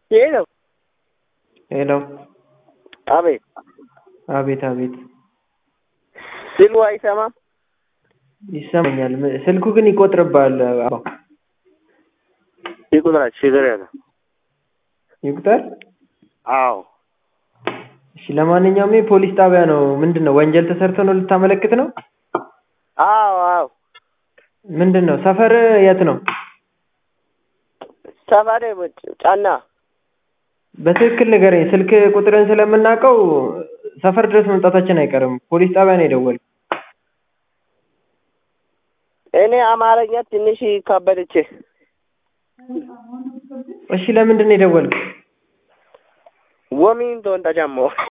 ሄሎ ሄሎ አቤት አቤት አቤት ስሉ አይሰማም ይሰማኛል። ም- ስልኩ ግን ይቆጥርብሃል። አባ ይቁጥራች ችግር የለም ይቁጠር። አዎ እሺ፣ ለማንኛውም ይህ ፖሊስ ጣቢያ ነው። ምንድን ነው ወንጀል ተሰርቶ ነው ልታመለክት ነው? አዎ አዎ ምንድን ነው ሰፈር የት ነው? ሰፈሬ ጫና በትክክል ንገረኝ። ስልክ ቁጥርን ስለምናውቀው ሰፈር ድረስ መምጣታችን አይቀርም። ፖሊስ ጣቢያ ነው የደወልኩት። እኔ አማርኛ ትንሽ ከበደች እሺ፣ ለምንድን ነው የደወልኩት? ወሚን ቶን ተጀሞ